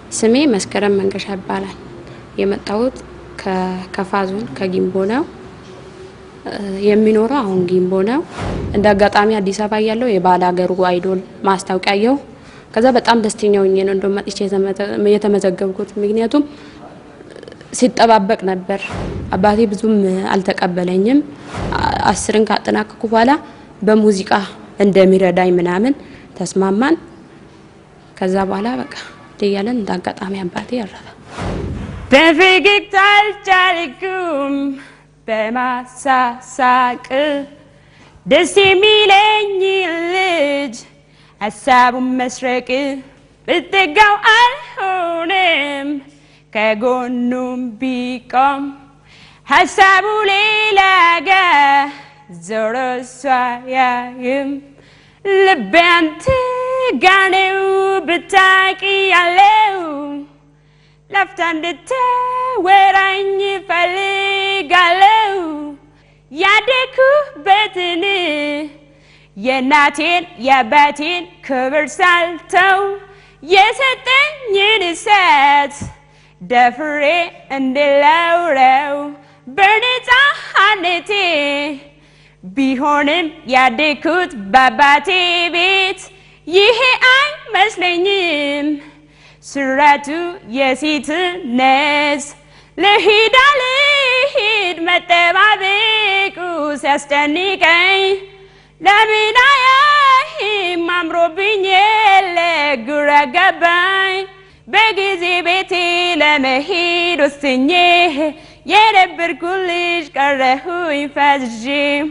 ስሜ መስከረም መንገሻ ይባላል። የመጣሁት ከከፋ ዞን ከጊምቦ ነው። የሚኖረው አሁን ጊምቦ ነው። እንደ አጋጣሚ አዲስ አበባ ያለው የባለ ሀገሩ አይዶል ማስታወቂያ አየሁ። ከዛ በጣም ደስተኛ ሆኜ ነው እንደውም መጥቼ የተመዘገብኩት። ምክንያቱም ሲጠባበቅ ነበር። አባቴ ብዙም አልተቀበለኝም። አስርን ካጠናቀኩ በኋላ በሙዚቃ እንደሚረዳኝ ምናምን ተስማማን። ከዛ በኋላ በቃ እያለን እንደ አጋጣሚ አባቴ ያረፈ። በፈገግታ አልቻልኩም በማሳሳቅ ደስ የሚለኝ ልጅ ሀሳቡን መስረቅ ብትጋው አልሆነም ከጎኑም ቢቆም ሀሳቡ ሌላ ጋ ዞሮ እሷ ያይም ልቤ አንተ ጋ ነው ብታቂ ያለው ላፍታ እንድታወራኝ ፈልጋለው ያደኩበትን የእናቴን የአባቴን ክብር ሳልተው የሰጠኝን እሳት ደፍሬ እንድለውረው በነፃነቴ ቢሆንም ያደኩት በአባቴ ቤት ይሄ አይመስለኝም ስራቱ የሴትነት ልሂድ አልሂድ መጠባበቁ ሲያስጨንቀኝ ለምን አያይም አምሮብኝ የለ ግራ ገባኝ በጊዜ ቤቴ ለመሄድ ወስኜ የነበርኩ ልጅ ቀረሁኝ ፈዝዤ።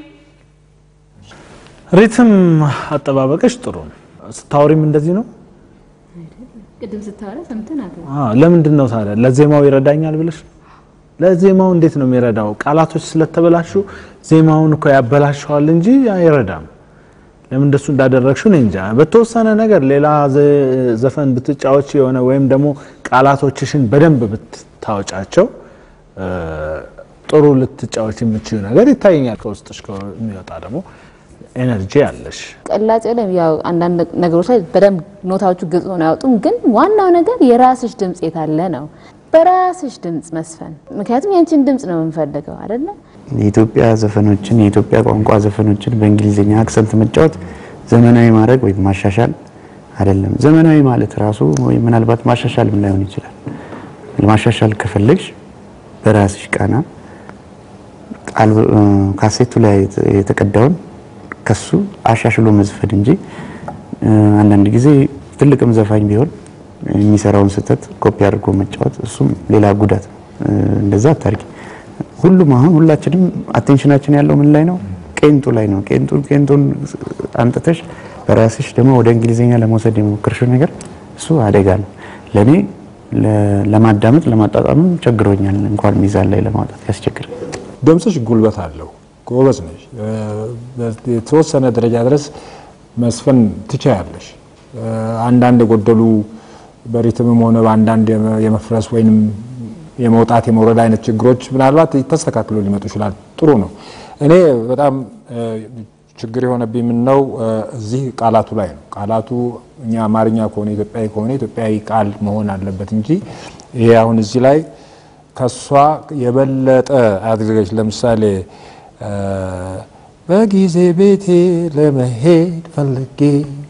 ሪትም አጠባበቅሽ ጥሩ ነው። ስታወሪም እንደዚህ ነው። ቅድም ስታወራ ሰምተናል። አዎ፣ ለምንድን ነው ታዲያ ለዜማው ይረዳኛል ብለሽ? ለዜማው እንዴት ነው የሚረዳው? ቃላቶች ስለተበላሹ ዜማውን እኮ ያበላሸዋል እንጂ አይረዳም። ለምን እንደሱ እንዳደረግሽው እኔ እንጃ። በተወሰነ ነገር ሌላ ዘፈን ብትጫወች የሆነ ወይም ደግሞ ቃላቶችሽን በደንብ ብታወጫቸው ጥሩ ልትጫወች የምችው ነገር ይታየኛል። ከውስጥሽ የሚወጣ ደግሞ ኤነርጂ አለሽ። ቅላጼ ላይ ያው አንዳንድ ነገሮች ላይ በደንብ ኖታዎቹ ግልጽ ሆነው አያወጡም። ግን ዋናው ነገር የራስሽ ድምጽ የታለ ነው። በራስሽ ድምጽ መስፈን። ምክንያቱም ያንቺን ድምጽ ነው የምንፈልገው አይደለ? የኢትዮጵያ ዘፈኖችን የኢትዮጵያ ቋንቋ ዘፈኖችን በእንግሊዝኛ አክሰንት መጫወት ዘመናዊ ማድረግ ወይም ማሻሻል አይደለም። ዘመናዊ ማለት ራሱ ወይ ምናልባት ማሻሻል ምን ላይሆን ይችላል። ማሻሻል ከፈለግሽ በራስሽ ቃና ቃል ካሴቱ ላይ የተቀዳውን ከሱ አሻሽሎ መዝፈን እንጂ አንዳንድ ጊዜ ትልቅም ዘፋኝ ቢሆን የሚሰራውን ስህተት ኮፒ አድርጎ መጫወት እሱም ሌላ ጉዳት ነው። እንደዛ አታርጊ። ሁሉም አሁን ሁላችንም አቴንሽናችን ያለው ምን ላይ ነው? ቄንጡ ላይ ነው። ቄንጡን ቄንጡን አንጥተሽ በራስሽ ደግሞ ወደ እንግሊዝኛ ለመውሰድ የሞከርሽው ነገር እሱ አደጋ ነው። ለእኔ ለማዳመጥ ለማጣጣምም ቸግሮኛል። እንኳን ሚዛን ላይ ለማውጣት ያስቸግራል። ድምፅሽ ጉልበት አለው። ጎበዝ ነሽ። የተወሰነ ደረጃ ድረስ መስፈን ትችያለሽ። አንዳንድ የጎደሉ በሪትምም ሆነ በአንዳንድ የመፍረስ ወይንም የመውጣት የመውረድ አይነት ችግሮች ምናልባት ተስተካክሎ ሊመጡ ይችላል። ጥሩ ነው። እኔ በጣም ችግር የሆነብኝ ምን ነው እዚህ ቃላቱ ላይ ነው። ቃላቱ እኛ አማርኛ ከሆነ ኢትዮጵያዊ ከሆነ ኢትዮጵያዊ ቃል መሆን አለበት እንጂ ይሄ አሁን እዚህ ላይ ከሷ የበለጠ አድርገች ለምሳሌ በጊዜ ቤቴ ለመሄድ ፈልጌ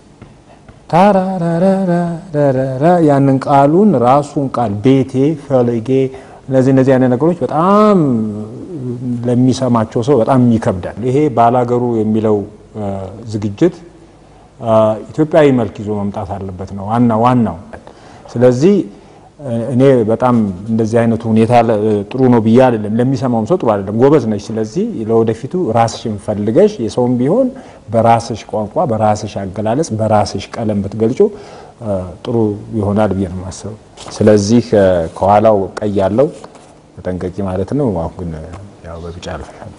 ታራራራራራ ያንን ቃሉን ራሱን ቃል ቤቴ ፈልጌ እነዚህ እነዚህ አይነት ነገሮች በጣም ለሚሰማቸው ሰው በጣም ይከብዳል። ይሄ ባላገሩ የሚለው ዝግጅት ኢትዮጵያዊ መልክ ይዞ መምጣት አለበት ነው ዋና ዋናው። ስለዚህ እኔ በጣም እንደዚህ አይነቱ ሁኔታ ጥሩ ነው ብዬ አይደለም፣ ለሚሰማውም ሰው ጥሩ አይደለም። ጎበዝ ነች። ስለዚህ ለወደፊቱ ራስሽን ፈልገሽ የሰውም ቢሆን በራስሽ ቋንቋ፣ በራስሽ አገላለጽ፣ በራስሽ ቀለም ብትገልጩ ጥሩ ይሆናል ብዬ ነው የማስበው። ስለዚህ ከኋላው ቀይ ያለው ተጠንቀቂ ማለት ነው። አሁን ግን ያው በቢጫ ያልፋል።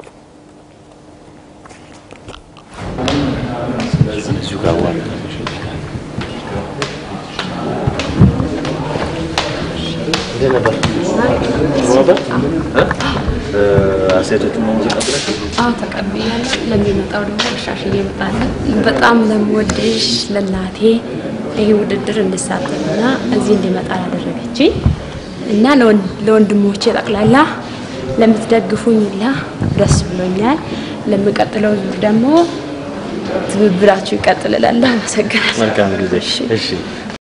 አዎ ተቀብያለሁ። ለሚመጣው ደግሞ አሻሽዬ እመጣለሁ። በጣም ለምወድሽ ለእናቴ ይሄ ውድድር እንድሳተፍና እዚህ እንዲመጣ ያደረገች እና ለወንድሞቼ ጠቅላላ ለምትደግፉኝ ሁላ ደስ ብሎኛል። ለሚቀጥለው ዙር ደግሞ ትብብራችሁ ይቀጥል እላለሁ። አመሰግናለሁ። መልካም ጊዜ። እሺ